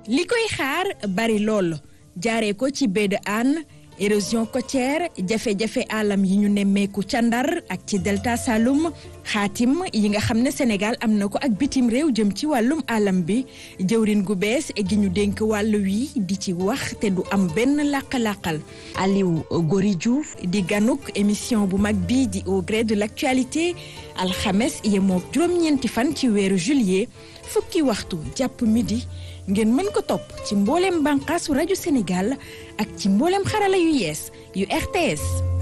li koy xaar bari lool jaaree ko ci baie de Hann érosion côtière jafe-jafe alam yi ñu nemmeeku ca Ndar ak ci delta Saloum xaatim yi nga xam ne Sénégal am na ko ak bitim réew jëm ci wàllum alam bi jëwrin gu bees gi ñu dénk wàll wi di ci wax te du am benn làq-làqal Aliou Gori Diouf di ganuk émission bu mag bii di au gré de l'actualité alxames yemoo juróom-ñeenti fan ci weeru juillet fukki waxtu jàpp midi ngeen mën ko topp ci mbooleem bànqaasu rajo Sénégal ak ci mbooleem xarala yu yees yu RTS